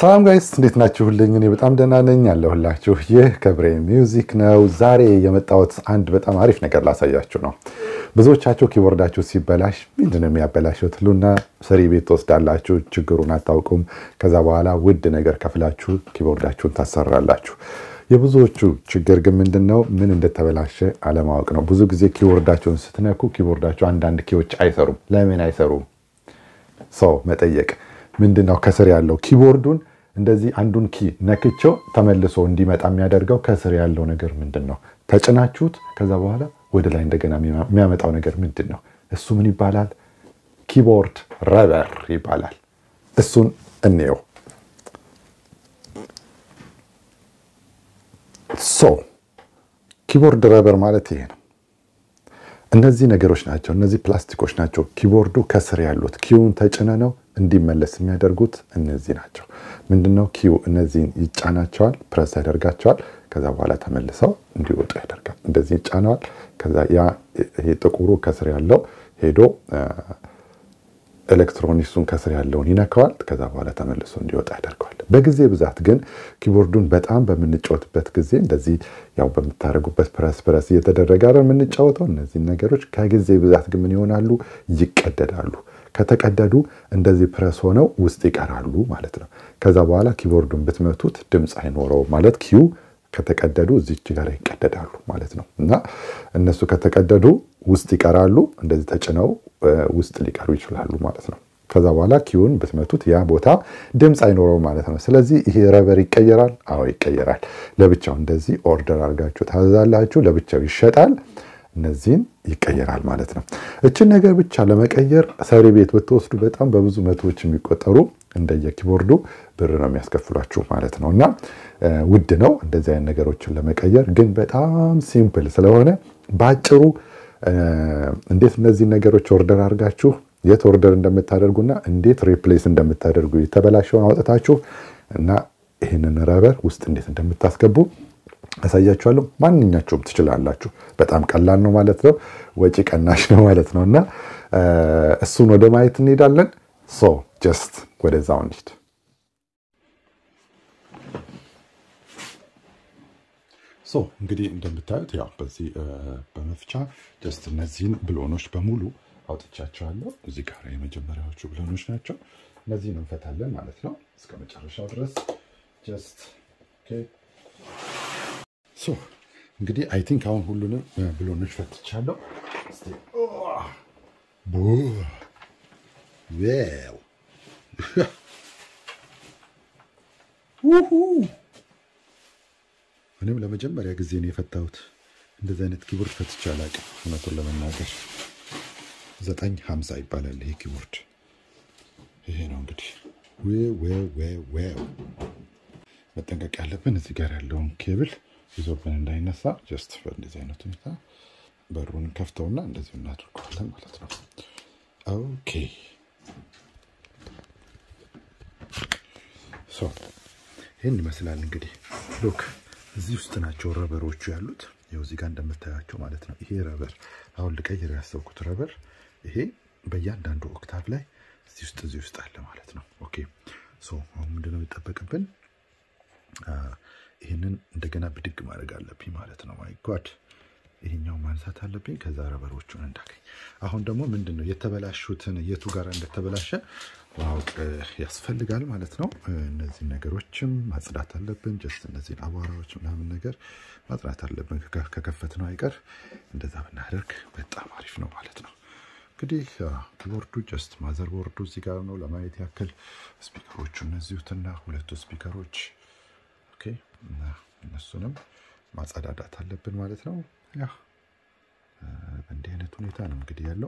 ሰላም ጋይስ እንዴት ናችሁልኝ? እኔ በጣም ደህና ነኝ ያለሁላችሁ። ይህ ከብሬ ሚውዚክ ነው። ዛሬ የመጣሁት አንድ በጣም አሪፍ ነገር ላሳያችሁ ነው። ብዙዎቻችሁ ኪቦርዳችሁ ሲበላሽ ምንድን ነው የሚያበላሸው ትሉና ሰሪ ቤት ትወስዳላችሁ፣ ችግሩን አታውቁም። ከዛ በኋላ ውድ ነገር ከፍላችሁ ኪቦርዳችሁን ታሰራላችሁ። የብዙዎቹ ችግር ግን ምንድን ነው? ምን እንደተበላሸ አለማወቅ ነው። ብዙ ጊዜ ኪቦርዳችሁን ስትነኩ ኪቦርዳችሁ አንዳንድ ኪዎች አይሰሩም። ለምን አይሰሩም? ሰው መጠየቅ ምንድን ነው ከስር ያለው ኪቦርዱን እንደዚህ አንዱን ኪ ነክቸው ተመልሶ እንዲመጣ የሚያደርገው ከስር ያለው ነገር ምንድን ነው? ተጭናችሁት ከዛ በኋላ ወደ ላይ እንደገና የሚያመጣው ነገር ምንድን ነው? እሱ ምን ይባላል? ኪቦርድ ረበር ይባላል። እሱን እንየው። ሶ ኪቦርድ ረበር ማለት ይሄ ነው። እነዚህ ነገሮች ናቸው። እነዚህ ፕላስቲኮች ናቸው። ኪቦርዱ ከስር ያሉት ኪውን ተጭነ ነው እንዲመለስ የሚያደርጉት እነዚህ ናቸው። ምንድነው ኪው እነዚህን ይጫናቸዋል፣ ፕረስ ያደርጋቸዋል። ከዛ በኋላ ተመልሰው እንዲወጡ ያደርጋል። እንደዚህ ይጫነዋል። ከዛ ያ ይሄ ጥቁሩ ከስር ያለው ሄዶ ኤሌክትሮኒክሱን ከስር ያለውን ይነካዋል። ከዛ በኋላ ተመልሶ እንዲወጣ ያደርገዋል። በጊዜ ብዛት ግን ኪቦርዱን በጣም በምንጫወትበት ጊዜ እንደዚህ ያው በምታደርጉበት ፕረስ ፕረስ እየተደረገ አይደል የምንጫወተው። እነዚህን ነገሮች ከጊዜ ብዛት ግን ምን ይሆናሉ? ይቀደዳሉ። ከተቀደዱ እንደዚህ ፕረስ ሆነው ውስጥ ይቀራሉ ማለት ነው። ከዛ በኋላ ኪቦርዱን ብትመቱት ድምፅ አይኖረውም ማለት ኪዩ ከተቀደዱ እዚች ጋር ይቀደዳሉ ማለት ነው። እና እነሱ ከተቀደዱ ውስጥ ይቀራሉ። እንደዚህ ተጭነው ውስጥ ሊቀሩ ይችላሉ ማለት ነው። ከዛ በኋላ ኪውን ብትመቱት ያ ቦታ ድምፅ አይኖረውም ማለት ነው። ስለዚህ ይሄ ረበር ይቀየራል። አዎ ይቀየራል። ለብቻው እንደዚህ ኦርደር አድርጋችሁ ታዛላችሁ። ለብቻው ይሸጣል። እነዚህን ይቀየራል ማለት ነው። እችን ነገር ብቻ ለመቀየር ሰሪ ቤት ብትወስዱ በጣም በብዙ መቶዎች የሚቆጠሩ እንደየ ኪቦርዱ ብር ነው የሚያስከፍሏችሁ ማለት ነው። እና ውድ ነው እንደዚህ አይነት ነገሮችን ለመቀየር ግን በጣም ሲምፕል ስለሆነ በአጭሩ እንዴት እነዚህን ነገሮች ኦርደር አድርጋችሁ የት ኦርደር እንደምታደርጉና እንዴት ሪፕሌስ እንደምታደርጉ የተበላሸውን አውጥታችሁ እና ይህንን ረበር ውስጥ እንዴት እንደምታስገቡ አሳያችኋለሁ። ማንኛቸውም ትችላላችሁ። በጣም ቀላል ነው ማለት ነው። ወጪ ቀናሽ ነው ማለት ነው። እና እሱን ወደ ማየት እንሄዳለን። ሶ ጀስት ወደዛው እንሂድ። ሶ እንግዲህ እንደምታዩት ያው በዚህ በመፍቻ ጀስት እነዚህን ብሎኖች በሙሉ አውጥቻቸዋለሁ። እዚህ ጋር የመጀመሪያዎቹ ብሎኖች ናቸው። እነዚህን እንፈታለን ማለት ነው እስከ መጨረሻው ድረስ ጀስት ሶ እንግዲህ አይ ቲንክ አሁን ሁሉንም ብሎኖች ፈትቻለሁ። እኔም ለመጀመሪያ ጊዜ ነው የፈታሁት። እንደዚህ አይነት ኪቦርድ ፈትቼ አላውቅም። እውነቱን ለመናገር ዘጠኝ ሀምሳ ይባላል ይሄ ኪቦርድ። ይሄ ነው እንግዲህ ዌው መጠንቀቅ ያለብን እዚህ ጋር ያለውን ኬብል ይዞብን እንዳይነሳ ጀስት በእንደዚህ አይነት ሁኔታ በሩን ከፍተውና እንደዚሁ እናድርገዋለን ማለት ነው። ኦኬ ሶ ይህን ይመስላል እንግዲህ ሎክ እዚህ ውስጥ ናቸው ረበሮቹ ያሉት። ይኸው እዚህ ጋር እንደምታያቸው ማለት ነው። ይሄ ረበር አሁን ልቀይር ያሰብኩት ረበር ይሄ በእያንዳንዱ ኦክታቭ ላይ እዚህ ውስጥ እዚህ ውስጥ አለ ማለት ነው። ኦኬ ሶ አሁን ምንድነው የሚጠበቅብን? ይህንን እንደገና ብድግ ማድረግ አለብኝ ማለት ነው። ማይ ጓድ ይሄኛው ማንሳት አለብኝ። ከዛ ረበሮቹን እንዳገኝ አሁን ደግሞ ምንድን ነው የተበላሹትን የቱ ጋር እንደተበላሸ ማወቅ ያስፈልጋል ማለት ነው። እነዚህ ነገሮችም ማጽዳት አለብን። ጀስት እነዚህን አቧራዎች ምናምን ነገር ማጽዳት አለብን። ከከፈት ነው አይቀር እንደዛ ብናደርግ በጣም አሪፍ ነው ማለት ነው። እንግዲህ ኪቦርዱ ጀስት ማዘር ቦርዱ እዚህ ጋር ነው ለማየት ያክል ስፒከሮቹ እነዚሁትና ሁለቱ ስፒከሮች ኦኬ እነሱንም ማጸዳዳት አለብን ማለት ነው። ያ በእንዲህ አይነት ሁኔታ ነው እንግዲህ ያለው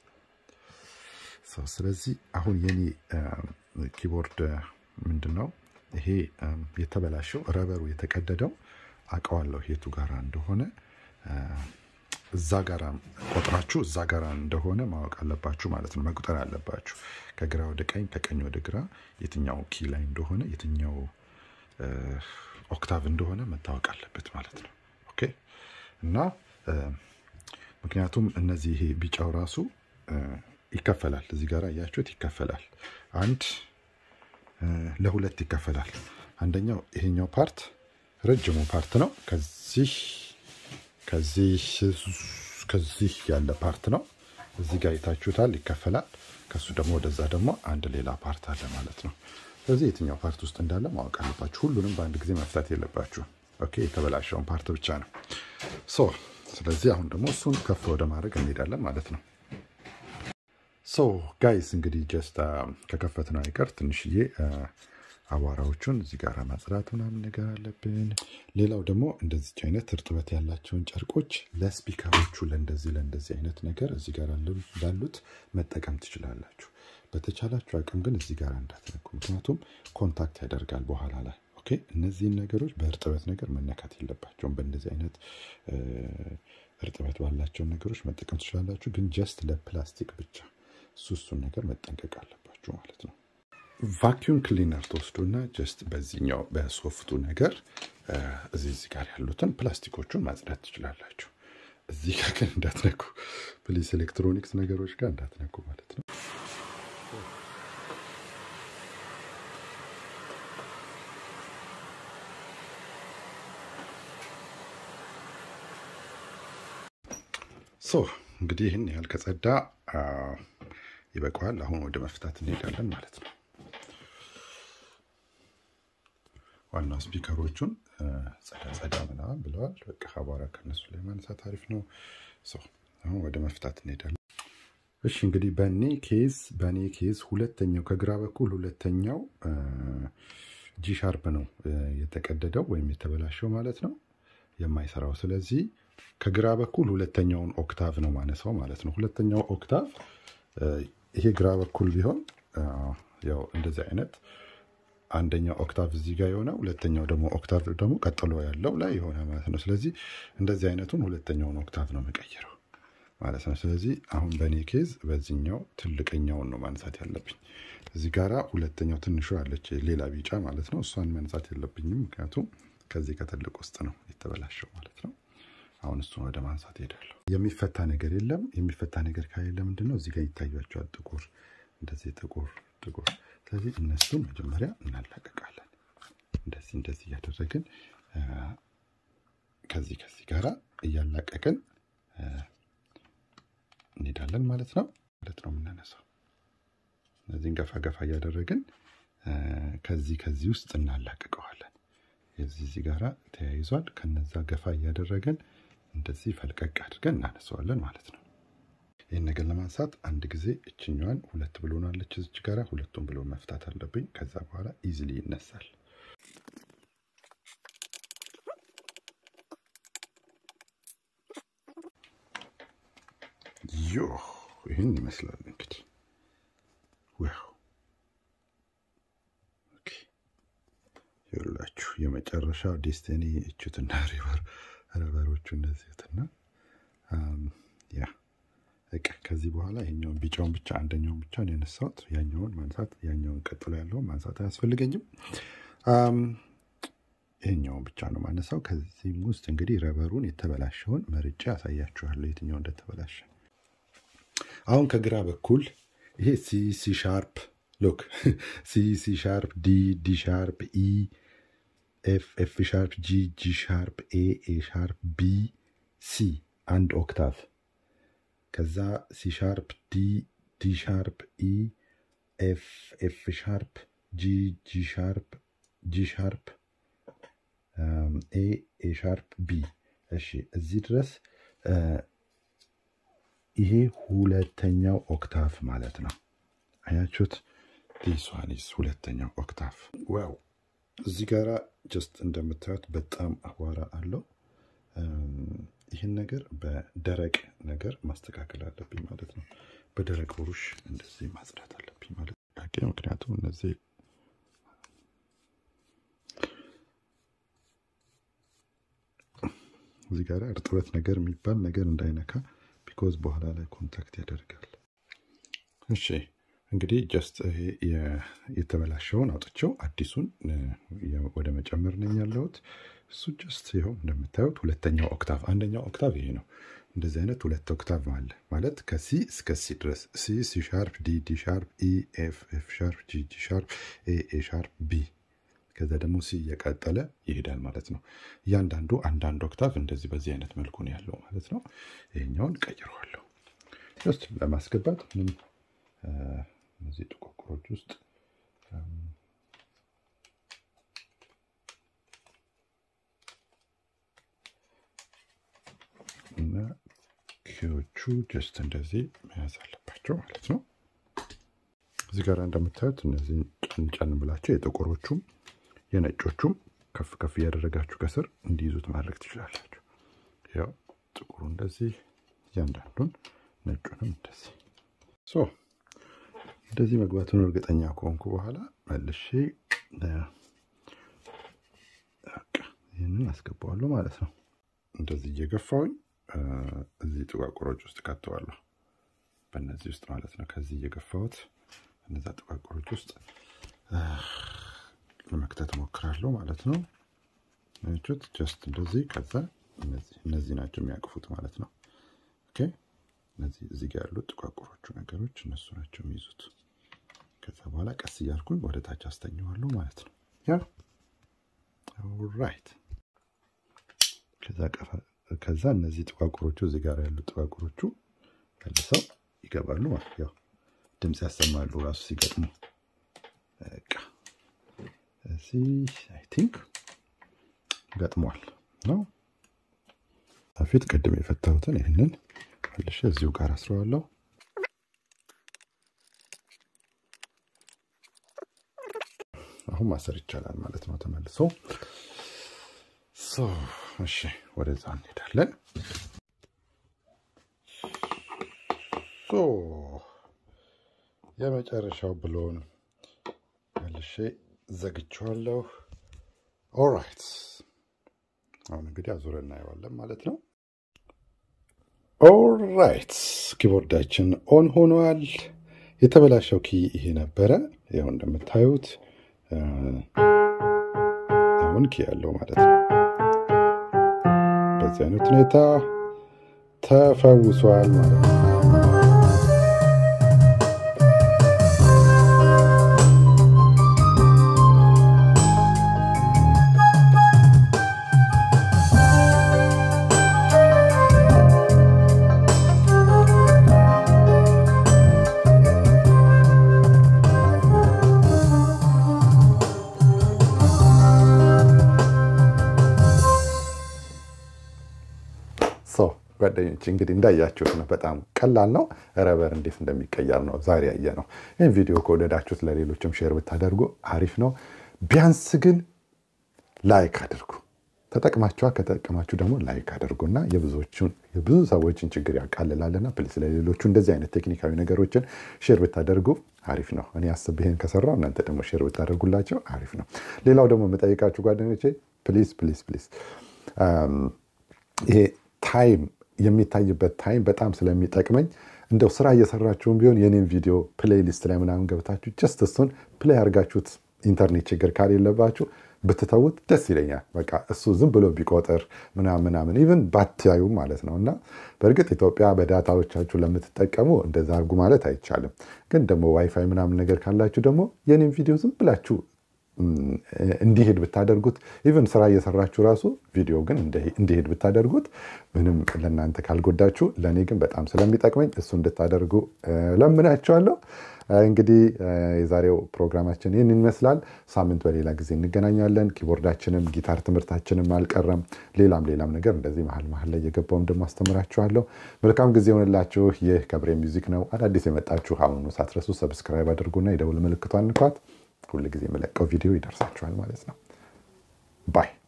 ሰው። ስለዚህ አሁን የኔ ኪቦርድ ምንድን ነው ይሄ የተበላሸው ረበሩ የተቀደደው አውቀዋለሁ የቱ ጋራ እንደሆነ እዛ ጋራ ቆጥራችሁ እዛ ጋራ እንደሆነ ማወቅ አለባችሁ ማለት ነው። መቁጠር አለባችሁ ከግራ ወደ ቀኝ ከቀኝ ወደ ግራ የትኛው ኪ ላይ እንደሆነ የትኛው ኦክታቭ እንደሆነ መታወቅ አለበት ማለት ነው። ኦኬ እና ምክንያቱም እነዚህ ይሄ ቢጫው ራሱ ይከፈላል። እዚህ ጋር እያችሁት ይከፈላል። አንድ ለሁለት ይከፈላል። አንደኛው ይሄኛው ፓርት ረጅሙ ፓርት ነው። ከዚህ ከዚህ ከዚህ ያለ ፓርት ነው። እዚህ ጋር የታችሁታል ይከፈላል። ከሱ ደግሞ ወደዛ ደግሞ አንድ ሌላ ፓርት አለ ማለት ነው። ስለዚህ የትኛው ፓርት ውስጥ እንዳለ ማወቅ አለባችሁ። ሁሉንም በአንድ ጊዜ መፍታት የለባችሁ። ኦኬ፣ የተበላሸውን ፓርት ብቻ ነው። ሶ ስለዚህ አሁን ደግሞ እሱን ከፍ ወደ ማድረግ እንሄዳለን ማለት ነው። ሶ ጋይስ እንግዲህ ጀስት ከከፈት ነው አይቀር ትንሽዬ አቧራዎቹን እዚህ ጋር ማጽዳት ምናምን ነገር አለብን። ሌላው ደግሞ እንደዚች አይነት እርጥበት ያላቸውን ጨርቆች ለስፒከሮቹ ለእንደዚህ ለእንደዚህ አይነት ነገር እዚህ ጋር ላሉት መጠቀም ትችላላችሁ። በተቻላችሁ አቅም ግን እዚህ ጋር እንዳትነኩ፣ ምክንያቱም ኮንታክት ያደርጋል በኋላ ላይ። ኦኬ እነዚህን ነገሮች በእርጥበት ነገር መነካት የለባቸውም። በእንደዚህ አይነት እርጥበት ባላቸውን ነገሮች መጠቀም ትችላላችሁ፣ ግን ጀስት ለፕላስቲክ ብቻ እሱ እሱን ነገር መጠንቀቅ አለባችሁ ማለት ነው። ቫኪዩም ክሊነር ተወስዱና ጀስት በዚህኛው በሶፍቱ ነገር እዚህ እዚህ ጋር ያሉትን ፕላስቲኮቹን ማጽዳት ትችላላችሁ። እዚህ ጋር ግን እንዳትነኩ ፕሊስ፣ ኤሌክትሮኒክስ ነገሮች ጋር እንዳትነኩ ማለት ነው። ሶ እንግዲህ ይህን ያህል ከጸዳ ይበቃዋል። አሁን ወደ መፍታት እንሄዳለን ማለት ነው። ዋናው ስፒከሮቹን ጸዳ ጸዳ ምናምን ብለዋል። በቃ አቧራ ከነሱ ላይ ማንሳት አሪፍ ነው። አሁን ወደ መፍታት እንሄዳለን። እሺ እንግዲህ በእኔ ኬዝ በእኔ ኬዝ ሁለተኛው ከግራ በኩል ሁለተኛው ጂ ሻርፕ ነው የተቀደደው ወይም የተበላሸው ማለት ነው የማይሰራው። ስለዚህ ከግራ በኩል ሁለተኛውን ኦክታቭ ነው ማነሳው ማለት ነው። ሁለተኛው ኦክታቭ ይሄ ግራ በኩል ቢሆን ያው እንደዚህ አይነት አንደኛው ኦክታቭ እዚህ ጋር የሆነ ሁለተኛው ደግሞ ኦክታቭ ደግሞ ቀጥሎ ያለው ላይ የሆነ ማለት ነው። ስለዚህ እንደዚህ አይነቱን ሁለተኛውን ኦክታቭ ነው መቀየረው ማለት ነው። ስለዚህ አሁን በእኔ ኬዝ በዚህኛው ትልቀኛውን ነው ማንሳት ያለብኝ። እዚህ ጋራ ሁለተኛው ትንሹ አለች ሌላ ቢጫ ማለት ነው። እሷን ማንሳት የለብኝም ምክንያቱም ከዚህ ከትልቅ ውስጥ ነው የተበላሸው ማለት ነው። አሁን እሱን ወደ ማንሳት ሄዳለሁ። የሚፈታ ነገር የለም። የሚፈታ ነገር ከሌለ ምንድን ነው እዚህ ጋር ይታያቸዋል። ጥቁር እንደዚህ ጥቁር ጥቁር። ስለዚህ እነሱን መጀመሪያ እናላቀቃለን። እንደዚህ እንደዚህ እያደረግን ከዚህ ከዚህ ጋራ እያላቀቅን እንሄዳለን ማለት ነው ማለት ነው የምናነሳው። እነዚህን ገፋ ገፋ እያደረግን ከዚህ ከዚህ ውስጥ እናላቅቀዋለን። የዚህ እዚህ ጋራ ተያይዟል። ከነዛ ገፋ እያደረግን እንደዚህ ፈልቀቅ አድርገን እናነሳዋለን ማለት ነው። ይህን ነገር ለማንሳት አንድ ጊዜ እችኛዋን ሁለት ብሎናለች እዚች ጋራ ሁለቱም ብሎ መፍታት አለብኝ። ከዛ በኋላ ኢዝሊ ይነሳል። ዮ ይህን ይመስላል እንግዲህ ዋው ይላችሁ የመጨረሻ ዴስቲኒ እቹትና ሪቨር ረበሮቹ እነዚህትና ያ በቃ ከዚህ በኋላ ይሄኛውን ቢጫውን ብቻ አንደኛውን ብቻ ነው ያነሳሁት። ያኛውን ማንሳት ያኛውን ቀጥሎ ያለውን ማንሳት አያስፈልገኝም። ይሄኛውን ብቻ ነው ማነሳው። ከዚህም ውስጥ እንግዲህ ረበሩን የተበላሸውን መርጬ ያሳያችኋለሁ የትኛው እንደተበላሸ። አሁን ከግራ በኩል ይሄ ሲ ሲ ሻርፕ ሎክ ሲ ሲ ሻርፕ ዲ ዲ ሻርፕ ኢ ኤፍ ኤፍ ሻርፕ ጂ ጂ ሻርፕ ኤ ኤ ሻርፕ ቢ ሲ አንድ ኦክታቭ ከዛ ሲ ሻርፕ ዲ ዲ ሻርፕ ኢ ኤፍ ኤፍ ሻርፕ ጂ ጂ ሻርፕ ጂ ሻርፕ ኤ ኤ ሻርፕ ቢ። እሺ እዚህ ድረስ ይሄ ሁለተኛው ኦክታቭ ማለት ነው። አያችሁት? ዲስዋኒስ ሁለተኛው ኦክታቭ ዋው። እዚህ ጋራ ጀስት እንደምታዩት በጣም አቧራ አለው። ይህን ነገር በደረቅ ነገር ማስተካከል አለብኝ ማለት ነው። በደረቅ ብሩሽ እንደዚህ ማጽዳት አለብኝ ማለት ነው። ምክንያቱም እነዚህ እዚህ ጋር እርጥበት ነገር የሚባል ነገር እንዳይነካ ቢኮዝ በኋላ ላይ ኮንታክት ያደርጋል። እሺ እንግዲህ ጀስት ይሄ የተበላሸውን አውጥቼው አዲሱን ወደ መጨመር ነኝ ያለሁት። እሱ ጀስት ይኸው እንደምታዩት ሁለተኛው ኦክታቭ፣ አንደኛው ኦክታቭ ይሄ ነው። እንደዚህ አይነት ሁለት ኦክታቭ አለ ማለት ከሲ እስከ ሲ ድረስ ሲ ሲ ሻርፕ፣ ዲ ዲ ሻርፕ፣ ኢ ኤፍ ኤፍ ሻርፕ፣ ጂ ጂ ሻርፕ፣ ኤ ኤ ሻርፕ፣ ቢ ከዛ ደግሞ ሲ እየቀጠለ ይሄዳል ማለት ነው። እያንዳንዱ አንዳንድ ኦክታቭ እንደዚህ በዚህ አይነት መልኩ ነው ያለው ማለት ነው። ይሄኛውን ቀይረዋለሁ ጀስት ለማስገባት ምንም እነዚህ ጥቋቁሮች ውስጥ እና ኪዎቹ ጀስት እንደዚህ መያዝ አለባቸው ማለት ነው። እዚህ ጋር እንደምታዩት እነዚህ ጫን ጫን ብላቸው የጥቁሮቹም የነጮቹም ከፍ ከፍ እያደረጋችሁ ከስር እንዲይዙት ማድረግ ትችላላችሁ። ያው ጥቁሩ እንደዚህ እያንዳንዱን ነጩንም እንደዚህ ሶ እንደዚህ መግባቱን እርግጠኛ ከሆንኩ በኋላ መልሼ ይህንን አስገባዋለሁ ማለት ነው። እንደዚህ እየገፋውኝ እዚህ ጥቋቁሮች ውስጥ ከተዋለሁ በእነዚህ ውስጥ ማለት ነው። ከዚህ እየገፋሁት እነዛ ጥቋቁሮች ውስጥ ለመክተት እሞክራለሁ ማለት ነው። ቹት ጀስት እንደዚህ ከዛ እነዚህ ናቸው የሚያቅፉት ማለት ነው። ኦኬ እነዚህ እዚህ ጋር ያሉት ጥቋቁሮቹ ነገሮች እነሱ ናቸው የሚይዙት። ከዛ በኋላ ቀስ እያልኩኝ ወደ ታች አስተኘዋለሁ ማለት ነው። ያ ራይት ከዛ እነዚህ ጥቋቁሮቹ እዚህ ጋር ያሉት ጥቋቁሮቹ መልሰው ይገባሉ ማለት ያው ድምፅ ያሰማሉ ራሱ ሲገጥሙ። በቃ እዚህ አይ ቲንክ ገጥሟል ነው። በፊት ቅድም የፈታሁትን ይህንን መልሼ እዚሁ ጋር አስረዋለሁ። አሁን ማሰር ይቻላል ማለት ነው ተመልሶ። እሺ ወደዛ እንሄዳለን። የመጨረሻው ብሎን መልሼ ዘግቼዋለሁ። ኦራይት አሁን እንግዲህ አዙረ እናየዋለን ማለት ነው። ኦራይት ኪቦርዳችን ኦን ሆኗል። የተበላሸው ኪ ይሄ ነበረ። ይኸው እንደምታዩት አሁን ኪ ያለው ማለት ነው። በዚህ አይነት ሁኔታ ተፈውሷል ማለት ነው። ጓደኞች እንግዲህ እንዳያችሁት ነው። በጣም ቀላል ነው። ረበር እንዴት እንደሚቀየር ነው ዛሬ ያየ ነው። ይህን ቪዲዮ ከወደዳችሁት ለሌሎችም ሼር ብታደርጉ አሪፍ ነው። ቢያንስ ግን ላይክ አድርጉ። ተጠቅማችኋ ከተጠቀማችሁ ደግሞ ላይክ አድርጉና የብዙ ሰዎችን ችግር ያቃልላልና ፕሊስ ለሌሎቹ እንደዚህ አይነት ቴክኒካዊ ነገሮችን ሼር ብታደርጉ አሪፍ ነው። እኔ አስብ ይሄን ከሰራው እናንተ ደግሞ ሼር ብታደርጉላቸው አሪፍ ነው። ሌላው ደግሞ የምጠይቃችሁ ጓደኞቼ ፕሊስ ፕሊስ ፕሊስ ይሄ ታይም የሚታይበት ታይም በጣም ስለሚጠቅመኝ እንደው ስራ እየሰራችሁም ቢሆን የኔን ቪዲዮ ፕሌይሊስት ላይ ምናምን ገብታችሁ ጀስት እሱን ፕሌይ አድርጋችሁት ኢንተርኔት ችግር ካሌለባችሁ ብትተውት ደስ ይለኛል። በቃ እሱ ዝም ብሎ ቢቆጥር ምናምን ምናምን ኢቨን ባትያዩ ማለት ነው። እና በእርግጥ ኢትዮጵያ በዳታዎቻችሁ ለምትጠቀሙ እንደዛ አድርጉ ማለት አይቻልም። ግን ደግሞ ዋይፋይ ምናምን ነገር ካላችሁ ደግሞ የኔን ቪዲዮ ዝም ብላችሁ እንዲሄድ ብታደርጉት ኢቨን ስራ እየሰራችሁ ራሱ ቪዲዮ ግን እንዲሄድ ብታደርጉት ምንም ለእናንተ ካልጎዳችሁ ለእኔ ግን በጣም ስለሚጠቅመኝ እሱ እንድታደርጉ ለምናችኋለሁ። እንግዲህ የዛሬው ፕሮግራማችን ይህን ይመስላል። ሳምንት በሌላ ጊዜ እንገናኛለን። ኪቦርዳችንም ጊታር ትምህርታችንም አልቀረም። ሌላም ሌላም ነገር እንደዚህ መሀል መሀል ላይ እየገባውም ደግሞ አስተምራችኋለሁ። መልካም ጊዜ ሆንላችሁ። ይህ ከብሬ ሚውዚክ ነው። አዳዲስ የመጣችሁ አሁኑ ሳትረሱ ሰብስክራይብ አድርጉና የደውል ምልክቷን ንኳት። ሁል ጊዜ የመለቀው ቪዲዮ ይደርሳችኋል ማለት ነው። ባይ